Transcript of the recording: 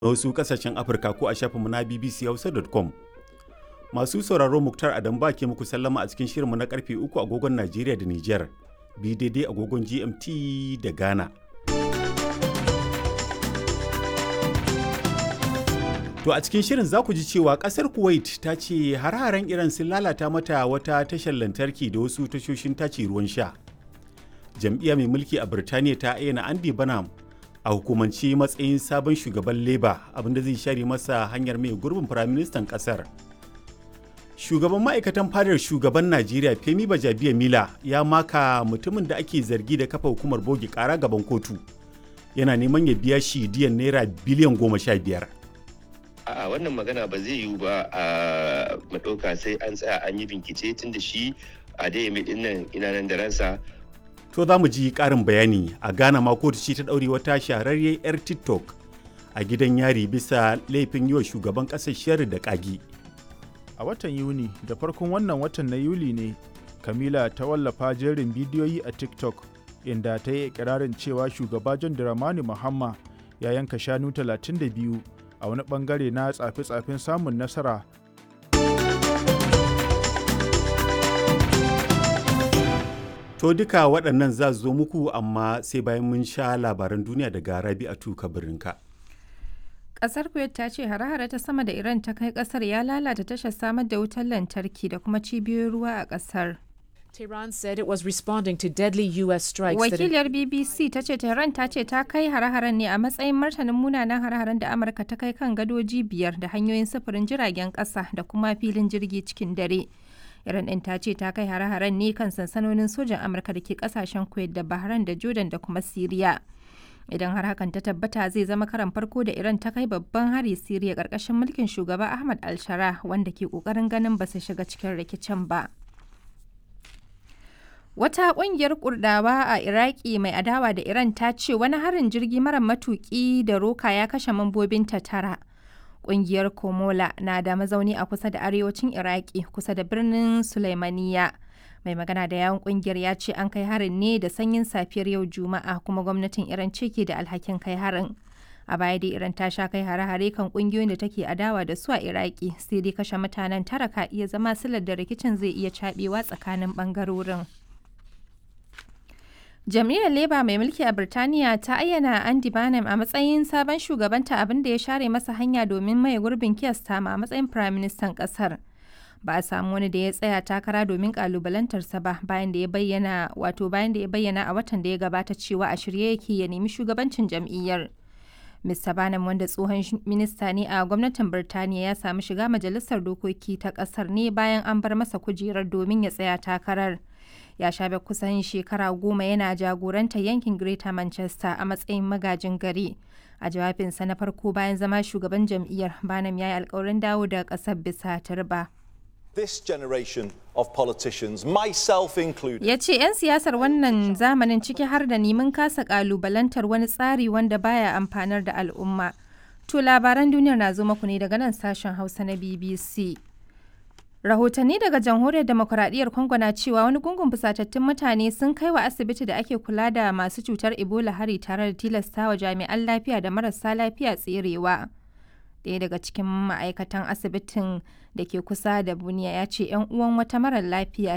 na wasu kasashen Afirka ko a shafinmu na bbchausa.com. Masu sauraro Muktar Adam ba ke muku sallama a cikin shirinmu na karfe uku agogon Najeriya da Nijar, bi daidai agogon GMT da Ghana. To a cikin shirin za ku ji cewa kasar Kuwait ta ce har-haren Iran sun lalata mata wata tashar lantarki da wasu tashoshin tace ruwan sha. Jam'iyya mai mulki a Birtaniya ta ayyana Andy Banham a hukumance matsayin sabon shugaban Labour abinda zai share masa hanyar mai gurbin firaministan kasar. Shugaban ma'aikatan fadar shugaban Najeriya Femi Bajabiya Mila ya maka mutumin da ake zargi da kafa hukumar bogi kara gaban kotu. Yana neman ya biya shi diyan naira biliyan goma sha biyar. A'a wannan magana ba zai yiwu ba a maɗauka sai an tsaya an yi bincike tun da shi a dai mai dinnan ina nan da ransa. To za mu ji ƙarin bayani a Ghana ma kotu ce ta ɗaure wata shahararriyar 'yar TikTok a gidan yari bisa laifin yi wa shugaban ƙasar sharri da ƙagi. A watan Yuni da farkon wannan watan na Yuli ne, Kamila ta wallafa jerin bidiyoyi a TikTok inda ta yi ikirarin cewa shugaba John Dramani Mahama ya yanka shanu 32 a wani bangare na tsafe-tsafen samun nasara To duka waɗannan za zo muku amma sai bayan mun sha labaran duniya daga Rabi'atu Kabirinka. Ƙasar Kuwait ta ce hare-hare ta sama da Iran ta kai ƙasar ya lalata tashar samar da wutar lantarki da kuma cibiyoyin ruwa a ƙasar. Tehran said it was responding to deadly US strikes. that Wakiliyar BBC ta ce Tehran ta ce ta kai hare-haren ne a matsayin martanin munanan hare-haren da Amurka ta kai kan gadoji biyar da hanyoyin sufurin jiragen ƙasa da kuma filin jirgi cikin dare. Iran ɗin ta ce ta kai hare-haren ne kan sansanonin sojan Amurka da ke ƙasashen Kuwait da Bahrain da Jordan da kuma Siriya. Idan har hakan ta tabbata zai zama karan farko da Iran ta kai babban hari Siriya ƙarƙashin mulkin shugaba Ahmad al-Shara wanda ke ƙoƙarin ganin ba su shiga cikin rikicin ba. Wata ƙungiyar Kurdawa a Iraki mai adawa da Iran ta ce wani harin jirgi mara matuƙi da roka ya kashe mambobinta tara. Ƙungiyar Komola na da mazauni a kusa da arewacin Iraki kusa da birnin Sulaimaniya. Mai magana da yawon ƙungiyar ya ce an kai harin ne da sanyin safiyar yau Juma'a kuma gwamnatin Iran ce ke da alhakin kai harin. A baya dai Iran ta sha kai hare-hare kan ƙungiyoyin da take adawa da su a Iraki sai dai kashe mutanen tara ka iya zama silar da rikicin zai iya caɓewa tsakanin ɓangarorin. Jam'iyyar Labour mai mulki a Birtaniya ta ayyana Andy Barnum a matsayin sabon shugabanta abin da ya share masa hanya domin maye gurbin Keir Starmer a matsayin Firaministan ƙasar. Ba a samu wani da ya tsaya takara domin kalubalantarsa ba bayan da ya bayyana wato bayan da ya bayyana a watan da ya gabata cewa a shirye yake ya nemi shugabancin jam'iyyar. Mr. Barnum wanda tsohon minista ne a gwamnatin Birtaniya ya samu shiga majalisar dokoki ta ƙasar ne bayan an bar masa kujerar domin ya tsaya takarar. ya shafe kusan shekara goma yana jagorantar yankin Greater Manchester a matsayin magajin gari. A jawabinsa na farko bayan zama shugaban jam'iyyar Banam ya yi alkawarin dawo da ƙasar bisa turba. This generation of politicians, myself included. Ya ce 'yan siyasar wannan zamanin ciki har da neman kasa ƙalubalantar wani tsari wanda baya amfanar da al'umma. To labaran duniyar na zo maku ne daga nan sashen Hausa na BBC. Rahotanni daga Jamhuriyar Demokuraɗiyyar Congo na cewa wani gungun fusatattun mutane sun kai wa asibiti da ake kula da masu cutar Ebola hari tare da tilastawa jami'an lafiya da marasa lafiya tserewa. Ɗaya daga cikin ma'aikatan asibitin da ke kusa da Buniya ya ce 'yan uwan wata marar lafiya